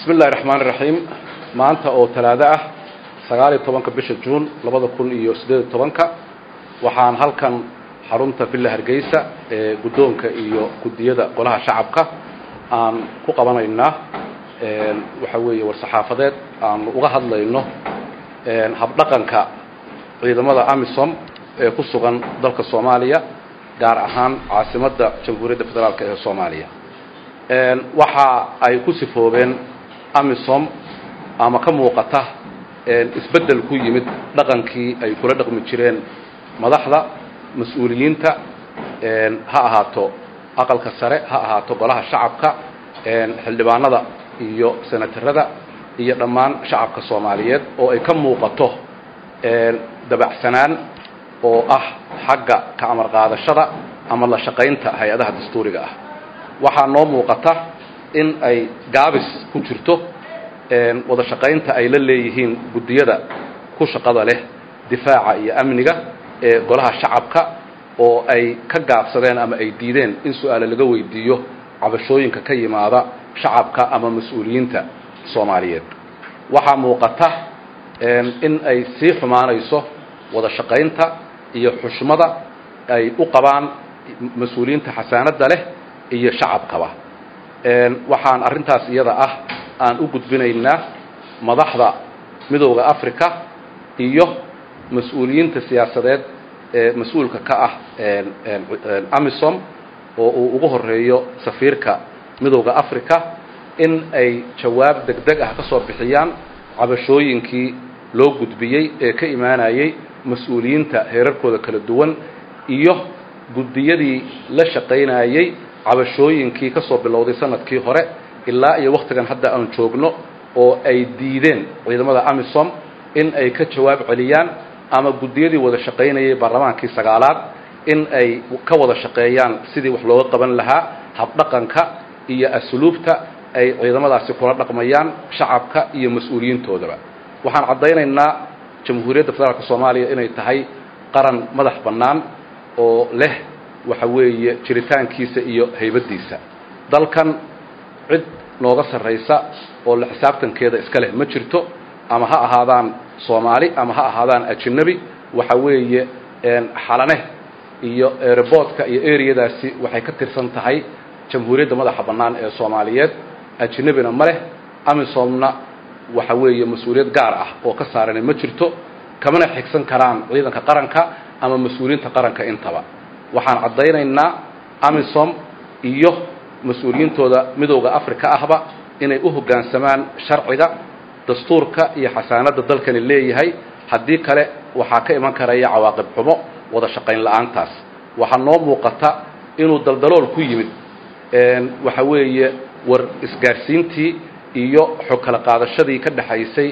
bismi illahi raxmaan iraxiim maanta oo talaado ah sagaaliyo tobanka bisha juun labada kun iyo siddeed iyo tobanka waxaan halkan xarunta villa hargeysa ee guddoonka iyo guddiyada golaha shacabka aan ku qabanaynaa waxa weeye war-saxaafadeed aanu uga hadlayno habdhaqanka ciidamada amisom ee ku sugan dalka soomaaliya gaar ahaan caasimadda jamhuuriyadda federaalk ee soomaaliya waxa ay ku sifoobeen amisom ama ka muuqata isbeddel ku yimid dhaqankii ay kula dhaqmi jireen madaxda mas-uuliyiinta ha ahaato aqalka sare ha ahaato golaha shacabka xildhibaanada iyo senatarada iyo dhammaan shacabka soomaaliyeed oo ay ka muuqato dabacsanaan oo ah xagga ka amar qaadashada ama la shaqaynta hay-adaha dastuuriga ah waxaa noo muuqata in ay gaabis ku jirto wada shaqaynta ay la leeyihiin guddiyada ku shaqada leh difaaca iyo amniga ee golaha shacabka oo ay ka gaabsadeen ama ay diideen in su-aale laga weydiiyo cabashooyinka ka yimaada shacabka ama mas-uuliyiinta soomaaliyeed waxaa muuqata in ay sii xumaanayso wada shaqaynta iyo xushmada ay u qabaan mas-uuliyiinta xasaanadda leh iyo shacabkaba waxaan arrintaas iyada ah aan u gudbinaynaa madaxda midooda africa iyo mas-uuliyiinta siyaasadeed ee mas-uulka ka ah amisom oo uu ugu horeeyo safiirka midooda africa in ay jawaab deg deg ah ka soo bixiyaan cabashooyinkii loo gudbiyey ee ka imaanayay mas-uuliyiinta heerarkooda kala duwan iyo guddiyadii la shaqaynayey cabashooyinkii ka soo bilowday sanadkii hore ilaa iyo wakhtigan hadda aan joogno oo ay diideen ciidamada amisom in ay ka jawaab celiyaan ama guddiyadii wada shaqaynayay baarlamaankii sagaalaad in ay ka wada shaqeeyaan sidii wax looga qaban lahaa habdhaqanka iyo asluubta ay ciidamadaasi kula dhaqmayaan shacabka iyo mas-uuliyiintoodaba waxaan caddaynaynaa jamhuuriyadda federaalk soomaaliya inay tahay qaran madax bannaan oo leh waxa weeye jiritaankiisa iyo haybaddiisa dalkan cid nooga sarraysa oo la xisaabtankeeda iska leh ma jirto ama ha ahaadaan soomaali ama ha ahaadaan ajinabi waxa weeye xalane iyo erebortka iyo ereyadaasi waxay ka tirsan tahay jamhuuriyadda madaxa bannaan ee soomaaliyeed ajinabina ma leh amisomna waxa weeye mas-uuliyad gaar ah oo ka saarani ma jirto kamana xigsan karaan ciidanka qaranka ama mas-uuliyiinta qaranka intaba waxaan caddaynaynaa amisom iyo mas-uuliyiintooda midooda africa ahba inay u hoggaansamaan sharciga dastuurka iyo xasaanadda dalkani leeyahay haddii kale waxaa ka iman karaya cawaaqib xumo wada shaqayn la-aantaas waxaa noo muuqata inuu daldalool ku yimid waxa weeye war isgaadhsiintii iyo xog kala qaadashadii ka dhexaysay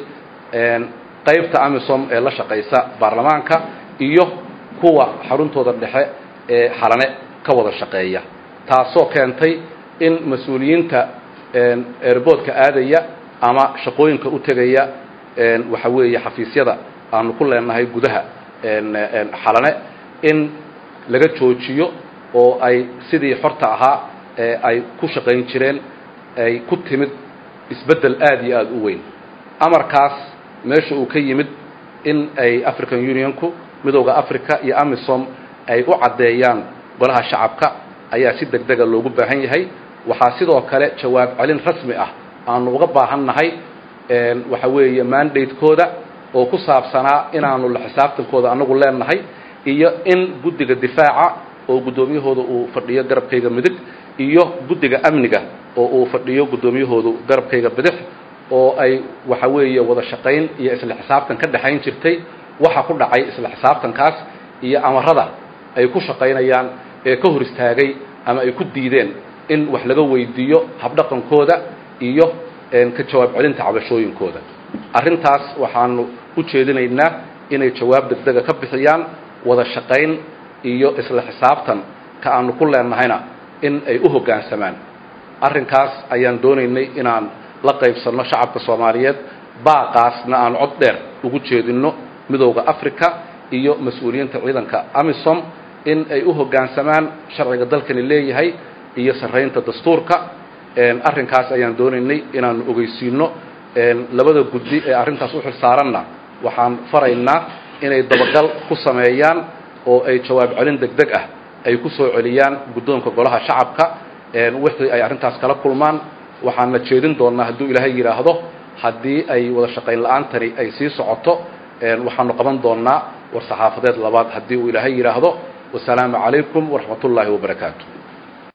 qaybta amisom ee la shaqaysa baarlamaanka iyo kuwa xaruntooda dhexe ee xalane ka wada shaqeeya taasoo keentay in mas-uuliyiinta airboodka aadaya ama shaqooyinka u tegaya waxa weeye xafiisyada aanu ku leenahay gudaha xalane in laga joojiyo oo ay sidii xorta ahaa ee ay ku shaqayn jireen ay ku timid isbeddel aada iyo aada u weyn amarkaas meesha uu ka yimid in ay african unionku midooda africa iyo amisom ay u caddeeyaan golaha shacabka ayaa si deg dega loogu baahan yahay waxaa sidoo kale jawaab celin rasmi ah aanu uga baahan nahay waxa weeye mandatekooda oo ku saabsanaa inaanu la xisaabtankooda anagu leenahay iyo in guddiga difaaca oo guddoomiyahooda uu fadhiyo garabkayga midig iyo guddiga amniga oo uu fadhiyo guddoomiyahoodu garabkayga bidix oo ay waxa weeye wada shaqayn iyo isla xisaabtan ka dhexayn jirtay waxa ku dhacay isla xisaabtankaas iyo amarada ay ku shaqaynayaan ee ka hor istaagay ama ay ku diideen in wax laga weydiiyo habdhaqankooda iyo ka jawaab celinta cabashooyinkooda arrintaas waxaanu u jeedinaynaa inay jawaab degdega ka bixiyaan wada shaqayn iyo isla xisaabtan ka aanu ku leennahayna in ay u hoggaansamaan arrinkaas ayaan doonaynay inaan la qaybsanno shacabka soomaaliyeed baaqaasna aan cod dheer ugu jeedinno midooda africa iyo mas-uuliyiinta ciidanka amisom in ay u hoggaansamaan sharciga dalkani leeyahay iyo sarraynta dastuurka arrinkaas ayaan doonaynay inaanu ogeysiino labada guddi ee arrintaas u xil saaranna waxaan faraynaa inay dabagal ku sameeyaan oo ay jawaab celin deg deg ah ay ku soo celiyaan guddoonka golaha shacabka wixii ay arrintaas kala kulmaan waxaana jeedin doonnaa hadduu ilaahay yidhaahdo haddii ay wada shaqayn la-aantani ay sii socoto waxaanu qaban doonnaa war saxaafadeed labaad haddii uu ilaahay yidhaahdo wasalaamu calaykum waraxmat ullaahi wabarakaatu